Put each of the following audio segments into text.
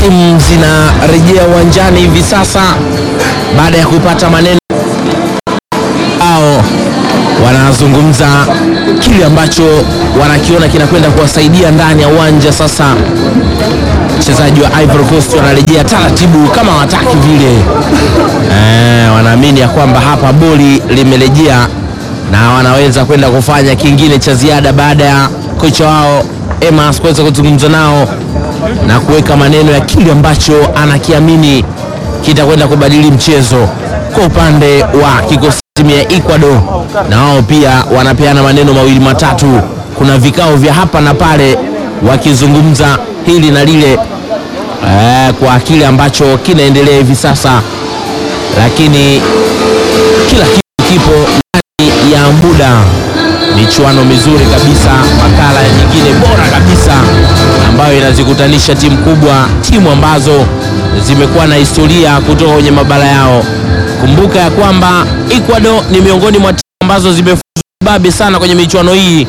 timu zinarejea uwanjani hivi sasa baada ya kupata maneno ao wanazungumza kile ambacho wanakiona kinakwenda kuwasaidia ndani ya uwanja. Sasa wachezaji wa Ivory Coast wanarejea taratibu kama wataki vile eh, wanaamini ya kwamba hapa boli limerejea na wanaweza kwenda kufanya kingine cha ziada baada ya kocha wao Emas kuweza kuzungumza nao na kuweka maneno ya kile ambacho anakiamini kitakwenda kubadili mchezo kwa upande wa kikosi timu ya Ecuador, na wao pia wanapeana maneno mawili matatu. Kuna vikao vya hapa na pale wakizungumza hili na lile eh, kwa kile ambacho kinaendelea hivi sasa, lakini kila kitu kipo ndani ya muda. Michuano mizuri kabisa, makala nyingine bora kabisa ambayo inazikutanisha timu kubwa, timu ambazo zimekuwa na historia kutoka kwenye mabara yao. Kumbuka ya kwamba Ecuador ni miongoni mwa timu ambazo zimefuzu babe sana kwenye michuano hii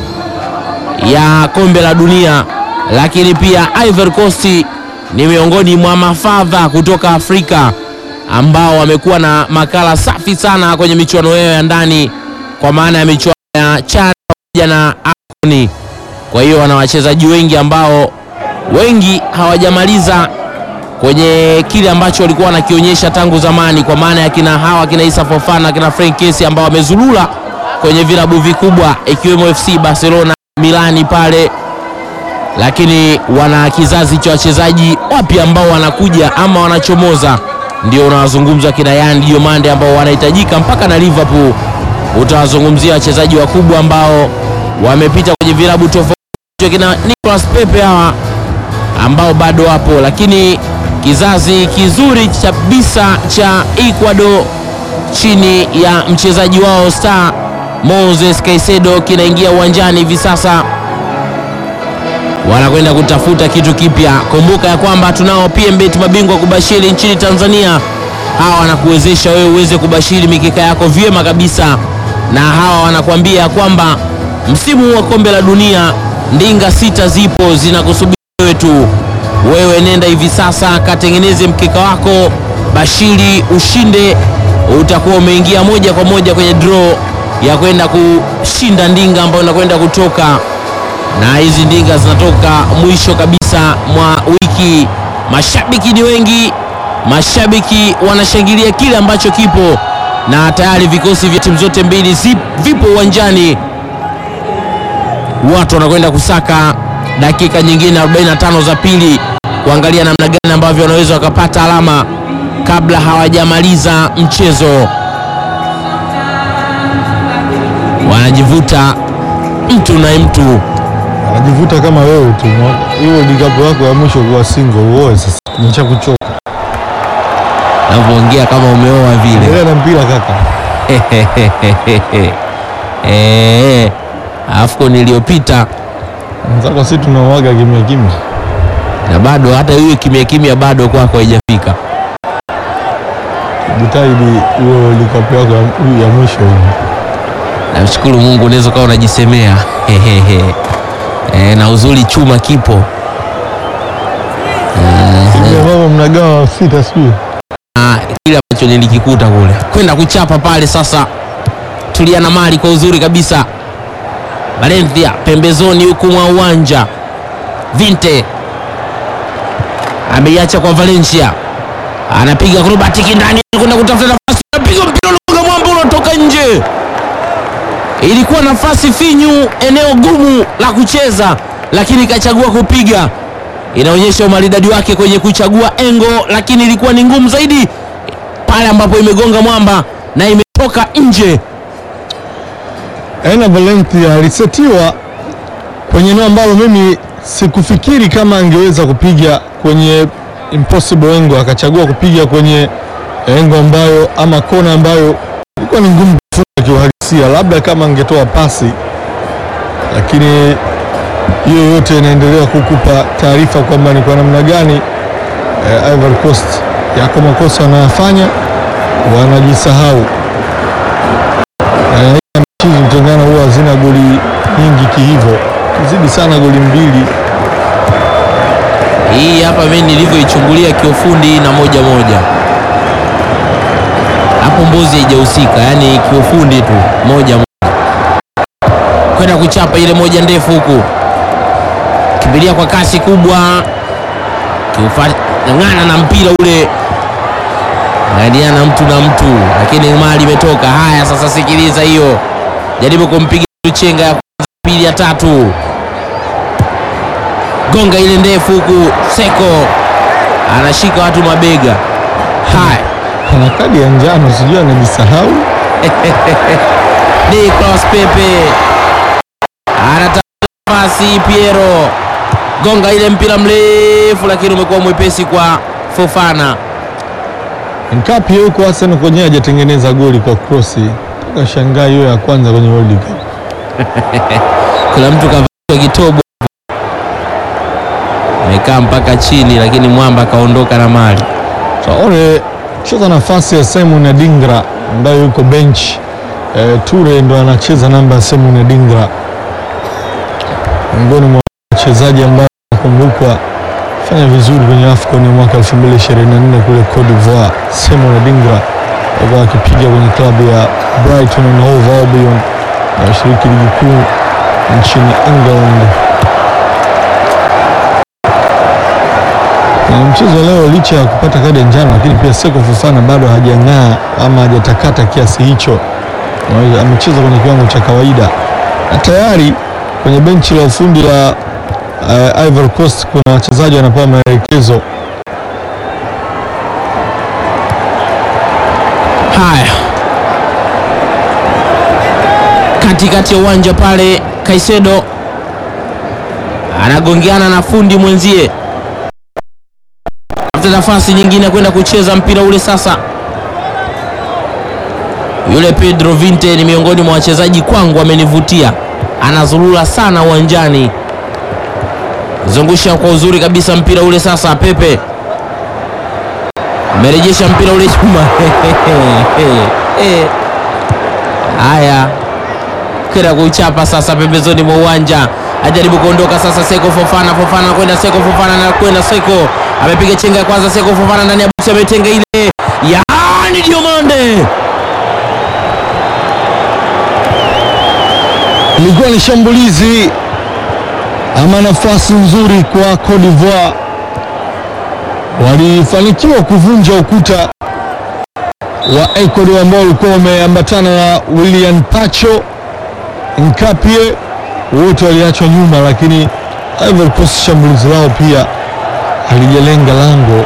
ya kombe la dunia, lakini pia Ivory Coast ni miongoni mwa mafadha kutoka Afrika ambao wamekuwa na makala safi sana kwenye michuano yao ya ndani, kwa maana ya michuano ya CHAN pamoja na AFCON. Kwa hiyo wana wachezaji wengi ambao wengi hawajamaliza kwenye kile ambacho walikuwa wanakionyesha tangu zamani, kwa maana ya kina hawa kina Issa Fofana kina Frank Kessy ambao wamezulula kwenye vilabu vikubwa ikiwemo FC Barcelona, Milani pale, lakini wana kizazi cha wachezaji wapya ambao wanakuja ama wanachomoza, ndio unawazungumza kina Yan Diomande ambao wanahitajika mpaka na Liverpool. Utawazungumzia wachezaji wakubwa ambao wamepita kwenye vilabu tofauti, kina Nicolas Pepe hawa ambao bado wapo, lakini kizazi kizuri kabisa cha Ecuador chini ya mchezaji wao star Moses Caicedo kinaingia uwanjani hivi sasa, wanakwenda kutafuta kitu kipya. Kumbuka ya kwamba tunao PMBet mabingwa kubashiri nchini Tanzania. Hawa wanakuwezesha wewe uweze kubashiri mikeka yako vyema kabisa, na hawa wanakuambia ya kwamba msimu wa kombe la dunia ndinga sita zipo zinakusubiri wewe tu. Wewe nenda hivi sasa katengeneze mkeka wako, bashiri, ushinde, utakuwa umeingia moja kwa moja kwenye draw ya kwenda kushinda ndinga ambayo inakwenda kutoka, na hizi ndinga zinatoka mwisho kabisa mwa wiki. Mashabiki ni wengi, mashabiki wanashangilia kile ambacho kipo, na tayari vikosi vya timu zote mbili zip, vipo uwanjani, watu wanakwenda kusaka dakika nyingine 45 za pili kuangalia namna gani ambavyo wanaweza wakapata alama kabla hawajamaliza mchezo. Wanajivuta mtu na mtu, Anajivuta kama wewe tu. Hiyo likapu yako ya mwisho kuwa single uoe sasa. Nimecha kuchoka. navyoongea kama umeoa vile. Endelea na mpira kaka. Eh, AFCON iliyopita Mwenzako sisi tunauaga kimya kimya. na bado hata hiyo kimya kimya bado kwako haijafika. Jitahidi hiyo likapu yako ya, ya mwisho hiyo. Namshukuru Mungu, unaweza ukawa unajisemea e, na uzuri chuma kipo Hivi ambavyo mnagawa sita sijui. Ah, kile ambacho nilikikuta kule kwenda kuchapa pale. Sasa tulia na mali kwa uzuri kabisa. Valencia pembezoni huku mwa uwanja, Vinte ameiacha kwa Valencia, anapiga acrobatic ndani kwenda kutafuta nafasi, anapiga mpira unagonga mwamba, unatoka nje. Ilikuwa nafasi finyu, eneo gumu la kucheza, lakini kachagua kupiga. Inaonyesha umaridadi wake kwenye kuchagua engo, lakini ilikuwa ni ngumu zaidi pale ambapo imegonga mwamba na imetoka nje. Aina Valencia alisetiwa kwenye eneo ambalo mimi sikufikiri kama angeweza kupiga kwenye impossible engo, akachagua kupiga kwenye engo ambayo ama kona ambayo ilikuwa ni ngumu kufunga kiuhalisia, labda kama angetoa pasi, lakini hiyo yote inaendelea kukupa taarifa kwamba ni kwa namna gani eh, Ivory Coast yako makosa wanayafanya, wanajisahau na mechi mtengano huwa hazina goli nyingi kihivyo, kizidi sana goli mbili. Hii hapa mimi nilivyoichungulia kiufundi na moja moja hapo, mbuzi haijahusika, yani kiufundi tu moja moja, kwenda kuchapa ile moja ndefu huku, kimbilia kwa kasi kubwa, kiufang'ana na mpira ule, ng'aniana mtu na mtu, lakini mali imetoka. Haya, sasa sikiliza hiyo, jaribu kumpiga chenga ya kwanza, pili, ya tatu gonga ile ndefu huku, Seko anashika watu mabega. Haya, Ana kadi ya njano, sijui anajisahau. Nicolas Pepe anatafuta nafasi, Piero gonga ile mpira mrefu, lakini umekuwa mwepesi kwa Fofana. Nkapi huko Arsenal kwenyewe hajatengeneza goli kwa krosi toka shangaa hiyo ya kwanza kwenye World Cup. Kuna mtu kavaa kitobo amekaa mpaka chini, lakini mwamba akaondoka na mali. Traore cheza nafasi ya Simon Adingra ambayo yuko bench. E, Ture ndo anacheza namba ya Simon Adingra, miongoni mwa wachezaji ambao nakumbukwa fanya vizuri kwenye AFCON ya mwaka 2024 kule Cote d'Ivoire. Simon Adingra alikuwa akipiga kwenye klabu ya Brighton and Hove Albion na shiriki ligi kuu nchini England. Kwenye mchezo leo, licha ya kupata kadi ya njano, lakini pia Seko Fofana bado hajang'aa ama hajatakata kiasi hicho. Unaweza- Amecheza kwenye kiwango cha kawaida, na tayari kwenye benchi la ufundi la uh, Ivory Coast kuna wachezaji wanapewa maelekezo. Haya, katikati ya uwanja pale, Kaisedo anagongeana na fundi mwenzie, tafuta nafasi nyingine kwenda kucheza mpira ule. Sasa yule Pedro Vinte ni miongoni mwa wachezaji kwangu, amenivutia, anazurura sana uwanjani, zungusha kwa uzuri kabisa mpira ule. Sasa Pepe amerejesha mpira ule chuma. Haya, kwenda kuchapa sasa pembezoni mwa uwanja, ajaribu kuondoka sasa. Seko Fofana, Fofana kwenda Seko, Fofana na kwenda Seko, amepiga chenga ya kwanza. Seko Fofana ndani ya boksi, ametenga ile, yaani Diomande Ilikuwa ni shambulizi ama nafasi nzuri kwa Cote d'Ivoire, walifanikiwa kuvunja ukuta wa Ecuador ambao ulikuwa umeambatana na William Pacho Nkapie, wote waliachwa nyuma, lakini Ivory Coast shambulizi lao pia halijalenga lango.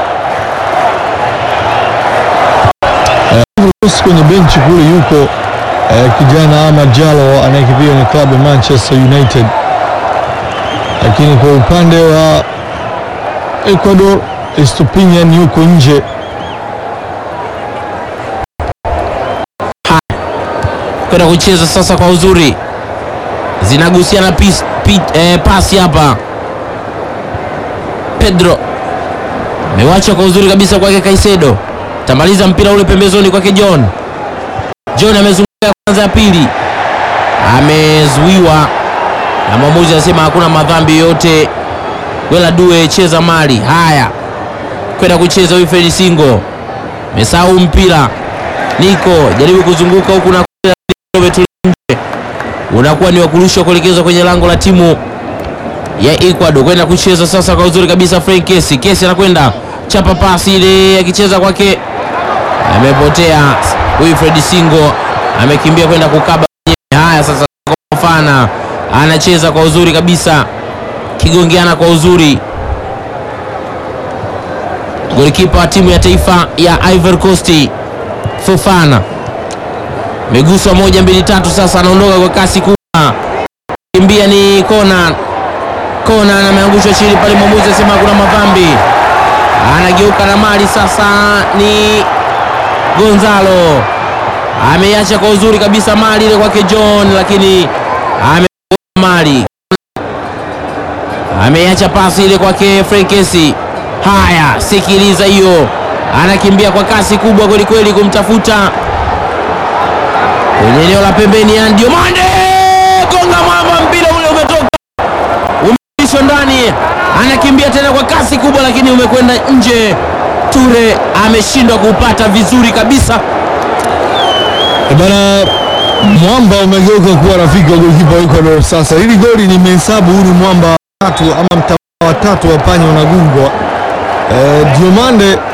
Eh, Ivory Coast kwenye benchi kule yuko eh, kijana Ama Jalo anayekipiga kwenye klabu ya Manchester United, lakini kwa upande wa Ecuador Estupinian yuko nje. kwenda kucheza sasa kwa uzuri, zinagusiana pis, pi, eh, pasi hapa. Pedro amewacha kwa uzuri kabisa kwake Kaisedo, tamaliza mpira ule pembezoni kwake John. John amezunguka ya kwanza, ya pili amezuiwa na mwamuzi anasema hakuna madhambi yoyote. Wela Due cheza mali. Haya, kwenda kucheza huyu Fred Singo, mesahau mpira. Niko jaribu kuzunguka huku na umetulia nje, unakuwa ni wakurushwa kuelekezwa kwenye lango la timu ya Ecuador kwenda kucheza sasa kwa uzuri kabisa. Frank Kesi, Kesi anakwenda chapa pasi ile, akicheza kwake amepotea. Huyu Fred Singo amekimbia kwenda kukaba mwenyewe. Haya sasa, Fofana anacheza kwa uzuri kabisa, kigongeana kwa uzuri. Golikipa wa timu ya taifa ya Ivory Coast Fofana meguswa moja mbili tatu, sasa anaondoka kwa kasi kubwa, kimbia ni Conan. Conan ameangushwa chini pale, mwamuzi anasema kuna madhambi, anageuka na mali sasa, ni Gonzalo ameiacha kwa uzuri kabisa mali ile kwake John, lakini ame mali ameiacha pasi ile kwake Frenkesi. Haya, sikiliza hiyo, anakimbia kwa kasi kubwa kwelikweli kumtafuta kwenye eneo la pembeni ya Diomande, gonga mwamba, mpira ule umetoka, umerudishwa ndani, anakimbia tena kwa kasi umekwenda nje. Ture ameshindwa kuupata vizuri kabisa. E bana, mwamba umegeuka kuwa rafiki wa golikipa wa Ecuador. Sasa hili goli nimehesabu, huu ni mwamba wa tatu ama mtawala wa tatu wa panya unagungwa. E, Diomande